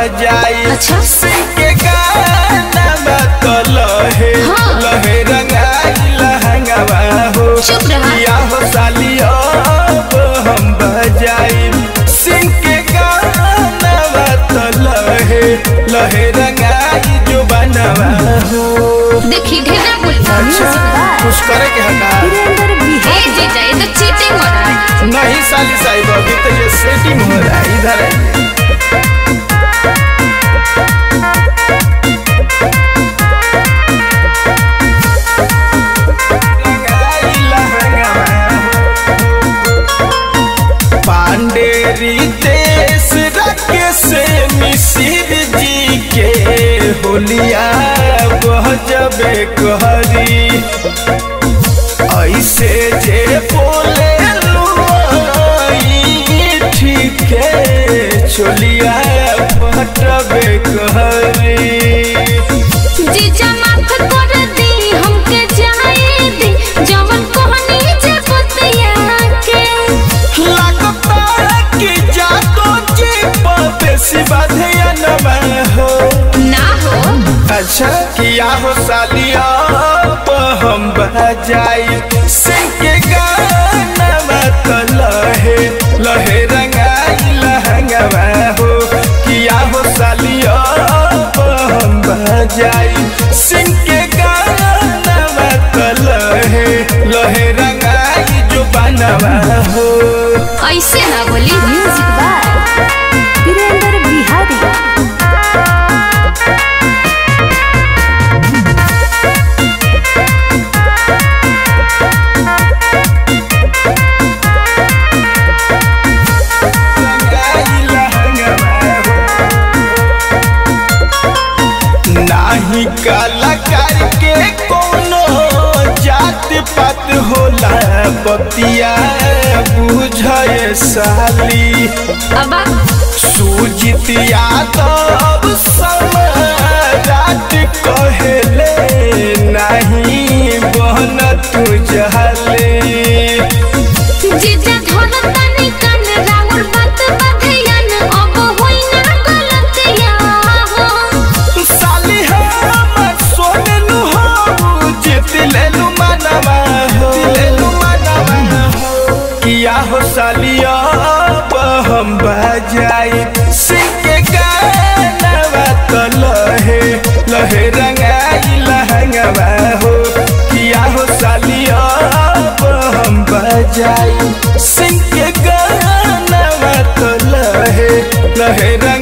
बजाई अच्छा। सिंह के गाना बात लहे हाँ। लहे रंगाई लहंगवा हो चुप रहा। या हो साली अब हम बजाई सिंह के गाना बात लहे लहे रंगाई जो बनवा हो देखी ढेरा बोल अच्छा कुछ करे के हटा ए जीजा ये तो चीटिंग हो रहा है नहीं साली साहिब अभी तो ये सेटिंग हो रहा है इधर आइए। पांडे रितेश राकेश मिसिर जी के होलिया बहजबे कहरी ऐसे जे बोले ठीक है चोलिया पटबे कहरी जीजा माफ कर दी हमके जाए दी जवन कोहनी जे बतिया के लगता कि जातो जी बेसी बाधिया नमा हो ना हो अच्छा किया हो सालिया अब हम बजाई सिंह के गाना मत लहे लहे रंगाई लहंगवा हो किया हो सालिया अब हम बजाई सिंह के गाना मत लहे लहे रंगाई जो बनवा हो ऐसे ना बोली म्यूजिक बाय वीरेंद्र बिहारी नाही कलाकार के कोनो जात पात होला बतिया बुझे साली अब सुजित यादव सम्राट कहेले नहीं बहन तू जहले जीजा धरतानी कान राउर बात बधियन अब होई ना गलतिया हो साली हम सोने नु हो जित लेलु मनवा हो लेलु मनवा हो किया हो सालिया अब हम बजाई सिंह के गाना तो लहे लहे रंगाई लहंगवा हो किया हो सालिया अब हम बजाई सिंह के गाना तो लहे लहे